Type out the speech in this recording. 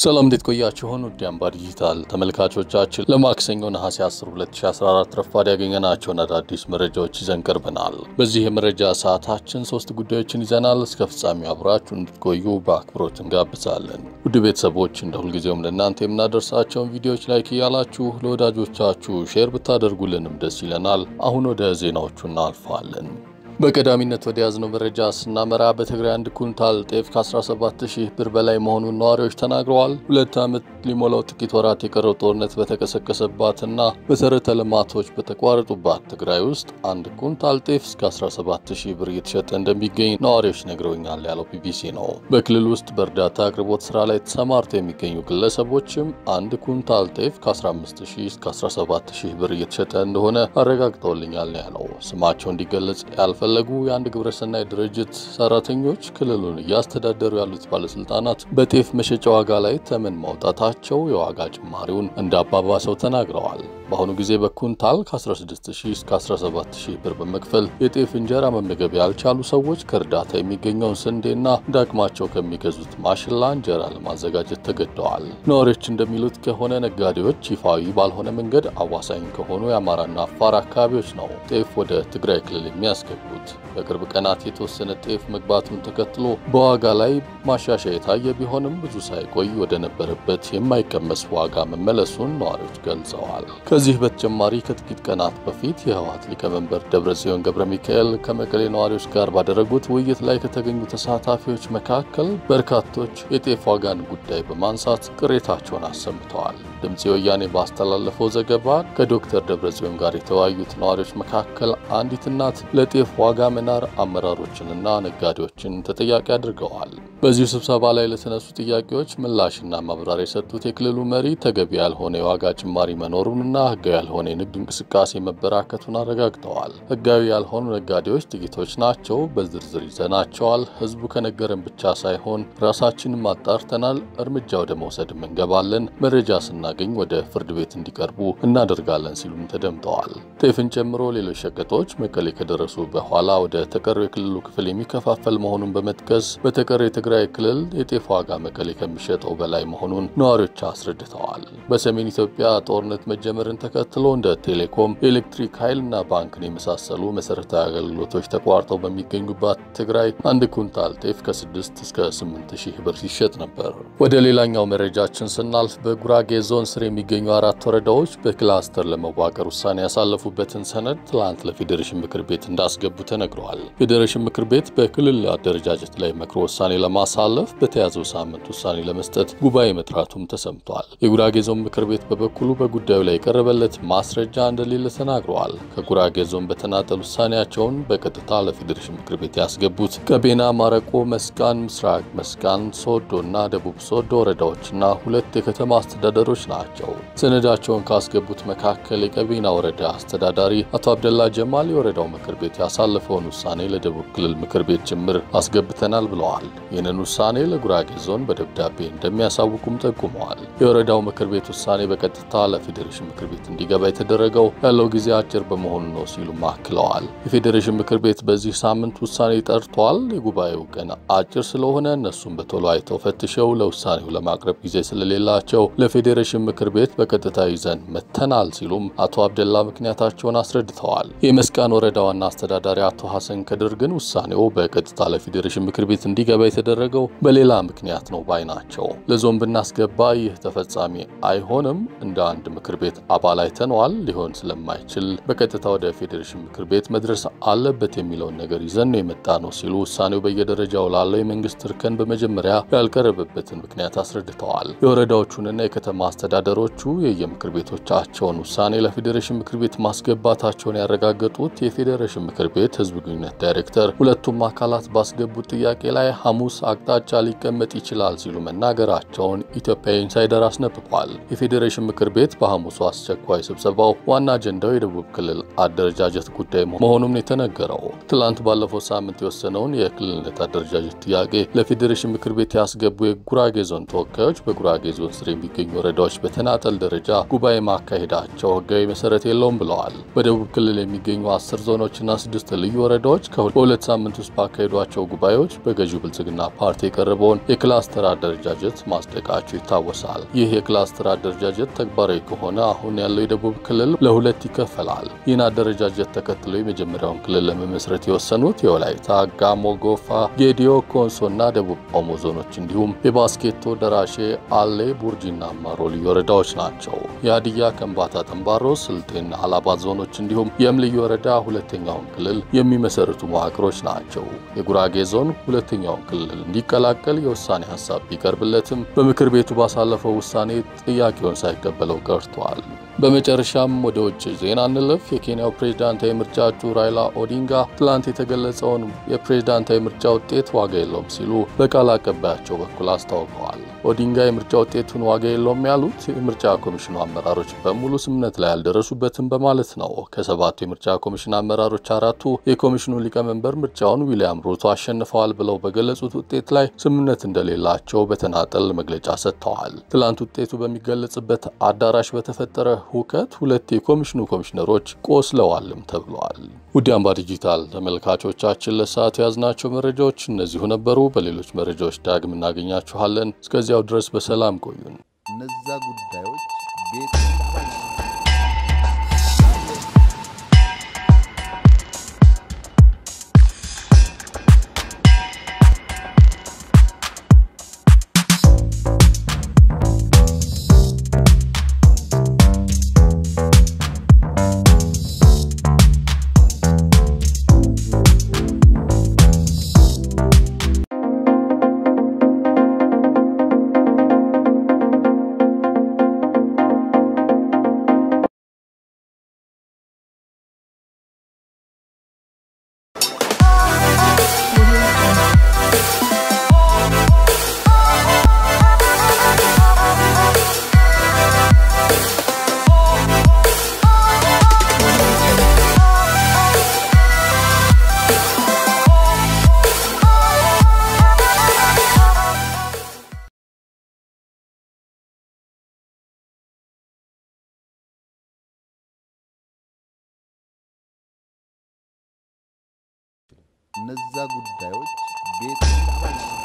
ሰላም እንዴት ቆያችሁን? ውድ አምባ ዲጂታል ተመልካቾቻችን ለማክሰኞ ነሐሴ 10 2014 ረፋድ ያገኘናቸውን አዳዲስ መረጃዎች ይዘን ቀርበናል። በዚህ የመረጃ ሰዓታችን ሶስት ጉዳዮችን ይዘናል። እስከ ፍጻሜው አብራችሁ እንድትቆዩ በአክብሮት እንጋብዛለን። ውድ ቤተሰቦች እንደ ሁልጊዜውም ለእናንተ የምናደርሳቸውን ቪዲዮዎች ላይክ እያላችሁ ለወዳጆቻችሁ ሼር ብታደርጉልንም ደስ ይለናል። አሁን ወደ ዜናዎቹ እናልፋለን። በቀዳሚነት ወደ ያዝነው መረጃ ስናመራ በትግራይ አንድ ኩንታል ጤፍ ከ17000 ብር በላይ መሆኑን ነዋሪዎች ተናግረዋል። ሁለት ዓመት ሊሞላው ጥቂት ወራት የቀረው ጦርነት በተቀሰቀሰባትና መሰረተ ልማቶች በተቋረጡባት ትግራይ ውስጥ አንድ ኩንታል ጤፍ እስከ 17000 ብር እየተሸጠ እንደሚገኝ ነዋሪዎች ነግረውኛል ያለው ቢቢሲ ነው። በክልል ውስጥ በእርዳታ አቅርቦት ስራ ላይ ተሰማርተው የሚገኙ ግለሰቦችም አንድ ኩንታል ጤፍ ከ15000 እስከ 17000 ብር እየተሸጠ እንደሆነ አረጋግጠውልኛል ነው ያለው። ስማቸው እንዲገለጽ ያልፈ ፈለጉ የአንድ ግብረሰናይ ድርጅት ሰራተኞች ክልሉን እያስተዳደሩ ያሉት ባለስልጣናት በጤፍ መሸጫ ዋጋ ላይ ተመን ማውጣታቸው የዋጋ ጭማሪውን እንዳባባሰው ተናግረዋል። በአሁኑ ጊዜ በኩንታል ከ16000 እስከ 17000 ብር በመክፈል የጤፍ እንጀራ መመገብ ያልቻሉ ሰዎች ከእርዳታ የሚገኘውን ስንዴና ዳግማቸው ከሚገዙት ማሽላ እንጀራ ለማዘጋጀት ተገደዋል። ነዋሪዎች እንደሚሉት ከሆነ ነጋዴዎች ይፋዊ ባልሆነ መንገድ አዋሳኝ ከሆኑ የአማራና አፋር አካባቢዎች ነው ጤፍ ወደ ትግራይ ክልል የሚያስገቡት። በቅርብ ቀናት የተወሰነ ጤፍ መግባቱን ተከትሎ በዋጋ ላይ ማሻሻያ የታየ ቢሆንም ብዙ ሳይቆይ ወደ ነበረበት የማይቀመስ ዋጋ መመለሱን ነዋሪዎች ገልጸዋል። ከዚህ በተጨማሪ ከጥቂት ቀናት በፊት የህወሓት ሊቀመንበር ደብረጽዮን ገብረ ሚካኤል ከመቀሌ ነዋሪዎች ጋር ባደረጉት ውይይት ላይ ከተገኙ ተሳታፊዎች መካከል በርካቶች የጤፍ ዋጋን ጉዳይ በማንሳት ቅሬታቸውን አሰምተዋል። ድምፂ ወያኔ ባስተላለፈው ዘገባ ከዶክተር ደብረጽዮን ጋር የተወያዩት ነዋሪዎች መካከል አንዲት እናት ለጤፍ ዋጋ መናር አመራሮችንና ነጋዴዎችን ተጠያቂ አድርገዋል። በዚሁ ስብሰባ ላይ ለተነሱ ጥያቄዎች ምላሽና ማብራሪያ የሰጡት የክልሉ መሪ ተገቢ ያልሆነ የዋጋ ጭማሪ መኖሩንና ህጋዊ ያልሆነ የንግድ እንቅስቃሴ መበራከቱን አረጋግጠዋል። ህጋዊ ያልሆኑ ነጋዴዎች ጥቂቶች ናቸው፣ በዝርዝር ይዘናቸዋል። ህዝቡ ከነገረን ብቻ ሳይሆን ራሳችንም አጣርተናል፣ እርምጃ ወደ መውሰድም እንገባለን፣ መረጃ ስናገኝ ወደ ፍርድ ቤት እንዲቀርቡ እናደርጋለን ሲሉም ተደምጠዋል። ጤፍን ጨምሮ ሌሎች ሸቀጦች መቀሌ ከደረሱ በኋላ ወደ ተቀረው የክልሉ ክፍል የሚከፋፈል መሆኑን በመጥቀስ በተቀረው የትግራይ ክልል የጤፍ ዋጋ መቀሌ ከሚሸጠው በላይ መሆኑን ነዋሪዎች አስረድተዋል። በሰሜን ኢትዮጵያ ጦርነት መጀመርን ተከትሎ እንደ ቴሌኮም፣ የኤሌክትሪክ ኃይልና ባንክን የመሳሰሉ መሰረታዊ አገልግሎቶች ተቋርጠው በሚገኙባት ትግራይ አንድ ኩንታል ጤፍ ከ6 እስከ 8 ሺህ ብር ሲሸጥ ነበር። ወደ ሌላኛው መረጃችን ስናልፍ በጉራጌ ዞን ስር የሚገኙ አራት ወረዳዎች በክላስተር ለመዋቀር ውሳኔ ያሳለፉበትን ሰነድ ትላንት ለፌዴሬሽን ምክር ቤት እንዳስገቡ ተነግረዋል። ፌዴሬሽን ምክር ቤት በክልል አደረጃጀት ላይ መክሮ ውሳኔ ለማሳለፍ በተያዘው ሳምንት ውሳኔ ለመስጠት ጉባኤ መጥራቱም ተሰምቷል። የጉራጌ ዞን ምክር ቤት በበኩሉ በጉዳዩ ላይ የቀረበለት ማስረጃ እንደሌለ ተናግረዋል። ከጉራጌ ዞን በተናጠል ውሳኔያቸውን በቀጥታ ለፌዴሬሽን ምክር ቤት ያስገቡት ቀቤና፣ ማረቆ፣ መስቃን፣ ምስራቅ መስቃን፣ ሶዶ እና ደቡብ ሶዶ ወረዳዎችና ሁለት የከተማ አስተዳደሮች ናቸው። ሰነዳቸውን ካስገቡት መካከል የቀቤና ወረዳ አስተዳዳሪ አቶ አብደላ ጀማል የወረዳው ምክር ቤት ያሳለፈውን ውሳኔ ለደቡብ ክልል ምክር ቤት ጭምር አስገብተናል ብለዋል። ይህንን ውሳኔ ለጉራጌ ዞን በደብዳቤ እንደሚያሳውቁም ጠቁመዋል። የወረዳው ምክር ቤት ውሳኔ በቀጥታ ለፌዴሬሽን ምክር ቤት እንዲገባ የተደረገው ያለው ጊዜ አጭር በመሆኑ ነው ሲሉም አክለዋል። የፌዴሬሽን ምክር ቤት በዚህ ሳምንት ውሳኔ ጠርቷል። የጉባኤው ቀን አጭር ስለሆነ እነሱም በቶሎ አይተው ፈትሸው ለውሳኔው ለማቅረብ ጊዜ ስለሌላቸው ለፌዴሬሽን ምክር ቤት በቀጥታ ይዘን መተናል ሲሉም አቶ አብደላ ምክንያታቸውን አስረድተዋል። የመስቃን ወረዳ ዋና አስተዳዳሪ አቶ ሐሰን ከድር ግን ውሳኔው በቀጥታ ለፌዴሬሽን ምክር ቤት እንዲገባ የተደረገው በሌላ ምክንያት ነው ባይ ናቸው። ለዞን ብናስገባ ይህ ተፈጻሚ አይሆንም፣ እንደ አንድ ምክር ቤት አባል አይተነዋል፣ ሊሆን ስለማይችል በቀጥታ ወደ ፌዴሬሽን ምክር ቤት መድረስ አለበት የሚለውን ነገር ይዘን ነው የመጣ ነው ሲሉ ውሳኔው በየደረጃው ላለው የመንግስት እርከን በመጀመሪያ ያልቀረበበትን ምክንያት አስረድተዋል። የወረዳዎቹንና የከተማ አስተዳደሮቹ የየምክር ቤቶቻቸውን ውሳኔ ለፌዴሬሽን ምክር ቤት ማስገባታቸውን ያረጋገጡት የፌዴሬሽን ምክር ቤት ህዝብ ግንኙነት ዳይሬክተር ሁለቱም አካላት ባስገቡት ጥያቄ ላይ ሐሙስ አቅጣጫ ሊቀመጥ ይችላል ሲሉ መናገራቸውን ኢትዮጵያ ኢንሳይደር አስነብቋል። የፌዴሬሽን ምክር ቤት በሐሙሱ አስቸኳይ ስብሰባው ዋና አጀንዳው የደቡብ ክልል አደረጃጀት ጉዳይ መሆኑም የተነገረው ትላንት ባለፈው ሳምንት የወሰነውን የክልልነት አደረጃጀት ጥያቄ ለፌዴሬሽን ምክር ቤት ያስገቡ የጉራጌ ዞን ተወካዮች በጉራጌ ዞን ስር የሚገኙ ወረዳዎች ክልሎች በተናጠል ደረጃ ጉባኤ ማካሄዳቸው ህጋዊ መሰረት የለውም ብለዋል። በደቡብ ክልል የሚገኙ አስር ዞኖችና ስድስት ልዩ ወረዳዎች በሁለት ሳምንት ውስጥ ባካሄዷቸው ጉባኤዎች በገዢው ብልጽግና ፓርቲ የቀረበውን የክላስተር አደረጃጀት ማጽደቃቸው ይታወሳል። ይህ የክላስተር አደረጃጀት ተግባራዊ ከሆነ አሁን ያለው የደቡብ ክልል ለሁለት ይከፈላል። ይህን አደረጃጀት ተከትሎ የመጀመሪያውን ክልል ለመመስረት የወሰኑት የወላይታ፣ ጋሞ፣ ጎፋ፣ ጌዲዮ፣ ኮንሶና ደቡብ ኦሞ ዞኖች እንዲሁም የባስኬቶ፣ ደራሼ፣ አሌ፣ ቡርጂና አማሮ ልዩ ወረዳዎች ናቸው። የሀዲያ፣ ከምባታ፣ ጠንባሮ፣ ስልጤና አላባ ዞኖች እንዲሁም የም ልዩ ወረዳ ሁለተኛውን ክልል የሚመሰርቱ መዋቅሮች ናቸው። የጉራጌ ዞን ሁለተኛውን ክልል እንዲቀላቀል የውሳኔ ሀሳብ ቢቀርብለትም በምክር ቤቱ ባሳለፈው ውሳኔ ጥያቄውን ሳይቀበለው ቀርቷል። በመጨረሻም ወደ ውጭ ዜና እንለፍ። የኬንያው ፕሬዝዳንታዊ ምርጫ እጩ ራይላ ኦዲንጋ ትላንት የተገለጸውን የፕሬዝዳንታዊ ምርጫ ውጤት ዋጋ የለውም ሲሉ በቃል አቀባያቸው በኩል አስታውቀዋል። ኦዲንጋ የምርጫ ውጤቱን ዋጋ የለውም ያሉት የምርጫ ኮሚሽኑ አመራሮች በሙሉ ስምምነት ላይ ያልደረሱበትም በማለት ነው። ከሰባቱ የምርጫ ኮሚሽን አመራሮች አራቱ የኮሚሽኑ ሊቀመንበር ምርጫውን ዊልያም ሩቶ አሸንፈዋል ብለው በገለጹት ውጤት ላይ ስምምነት እንደሌላቸው በተናጠል መግለጫ ሰጥተዋል። ትላንት ውጤቱ በሚገለጽበት አዳራሽ በተፈጠረ ሁከት ሁለት የኮሚሽኑ ኮሚሽነሮች ቆስለዋልም ተብለዋል። ውድ አምባ ዲጂታል ተመልካቾቻችን ለሰዓቱ የያዝናቸው መረጃዎች እነዚሁ ነበሩ። በሌሎች መረጃዎች ዳግም እናገኛችኋለን። እስከዚያው ድረስ በሰላም ቆዩን። እነዛ ጉዳዮች ቤት እነዛ ጉዳዮች ቤት